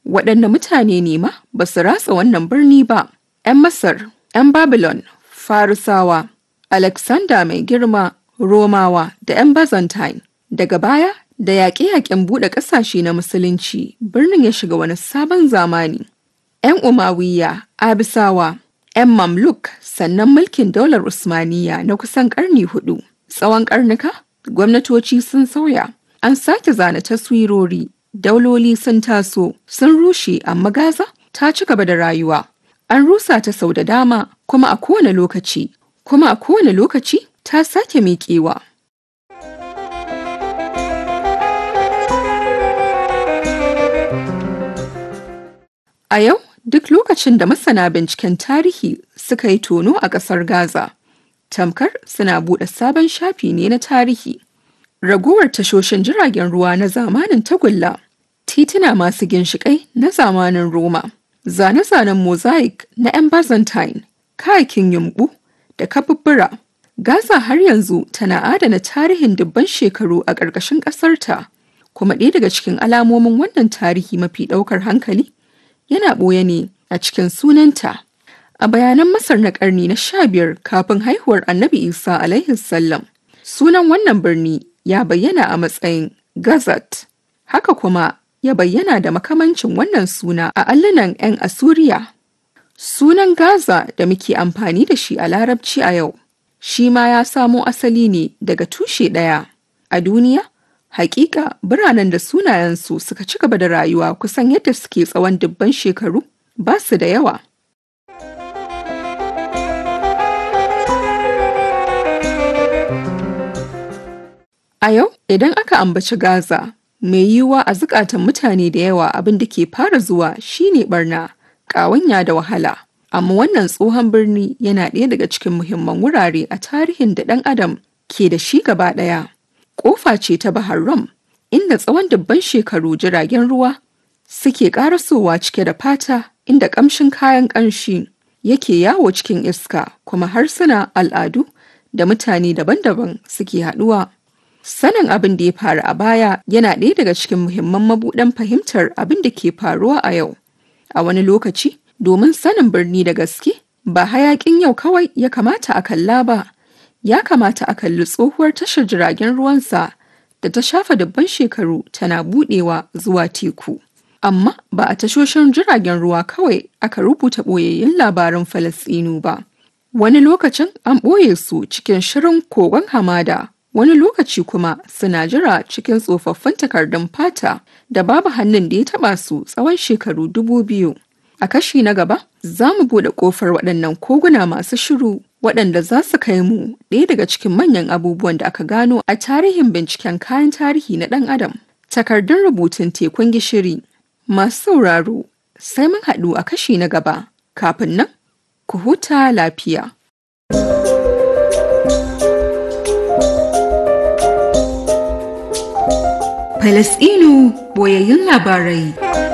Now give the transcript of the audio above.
Waɗanne mutane ne ma ba su ratsa wannan birni ba? ‘Yan Masar, ‘yan Babylon, Farisawa, Alexander mai girma, Romawa da ‘yan Byzantine. Daga baya, da yaƙe-yaƙen buɗe ƙasashe na Musulunci, birnin ya shiga wani sabon zamani. ‘Yan Umayya, Abisawa, ‘yan Mamluk, sannan mulkin daular Usmaniya na kusan ƙarni hudu. Tsawon ƙarnuka, gwamnatoci sun sauya, an sake zana taswirori, dauloli sun taso, sun rushe amma Gaza ta ci gaba da rayuwa. An rusa ta sau da dama kuma a kowane lokaci, kuma a kowane lokaci ta sake miƙewa. A yau, duk lokacin da masana binciken tarihi suka yi tono a ƙasar Gaza, tamkar suna buɗe sabon shafi ne na tarihi. Ragowar tashoshin jiragen ruwa na zamanin tagulla, tituna masu ginshiƙai na zamanin Roma, zane-zanen mosaic na 'yan Byzantine, kayakin yumɓu da kabubbura. Gaza har yanzu tana adana tarihin dubban shekaru a ƙarƙashin ƙasarta, kuma ɗaya daga cikin alamomin wannan tarihi mafi ɗaukar hankali yana ɓoye ne a cikin sunanta. A bayanan Masar na ƙarni na sha biyar kafin haihuwar Annabi Isa alaihi sallam, sunan wannan birni ya bayyana a matsayin Gazat. Haka kuma ya bayyana da makamancin wannan suna a allunan 'yan Asuriya. Sunan Gaza da muke amfani da shi a Larabci a yau, shi ma ya samo asali ne daga tushe ɗaya. A duniya, hakika biranen da sunayensu suka ci gaba da rayuwa kusan yadda suke tsawon dubban shekaru ba su da yawa. A yau, idan aka ambaci Gaza, mai yiwuwa a zukatan mutane da yawa abin da ke fara zuwa shine barna, ƙawanya da wahala. Amma wannan tsohon birni yana ɗaya daga cikin muhimman wurare a tarihin da ɗan adam ke da shi gaba ɗaya. Ƙofa ce ta Bahar Rum, inda tsawon dubban shekaru jiragen ruwa suke ƙarasowa cike da fata inda ƙamshin kayan ƙanshi yake yawo cikin iska kuma harsuna al'adu da mutane daban-daban suke haɗuwa. Sanin abin da ya faru a baya yana ɗaya daga cikin muhimman mabuɗan fahimtar abin da ke faruwa a yau. A wani lokaci, domin sanin birni da gaske, ba hayaƙin yau kawai ya kamata a kalla ba, ya kamata a kalli tsohuwar tashar jiragen ruwansa da ta shafa dubban shekaru tana buɗewa zuwa teku. Amma ba a tashoshin jiragen ruwa kawai aka rubuta ɓoyayyun labaran Falasɗinu ba. Wani lokacin an ɓoye su cikin shirin kogon hamada wani lokaci kuma suna jira cikin tsofaffin takardun fata da babu hannun da ya taba su tsawon shekaru dubu biyu. A kashi na gaba, za mu buɗe ƙofar waɗannan koguna masu shiru waɗanda za su kai mu ɗaya daga cikin manyan abubuwan da aka gano a tarihin binciken kayan tarihi na ɗan adam. Takardun rubutun tekun gishiri. Masu sauraro, sai mun haɗu a kashi na gaba. Kafin nan, ku huta lafiya. Falasɗinu boyayyun labarai.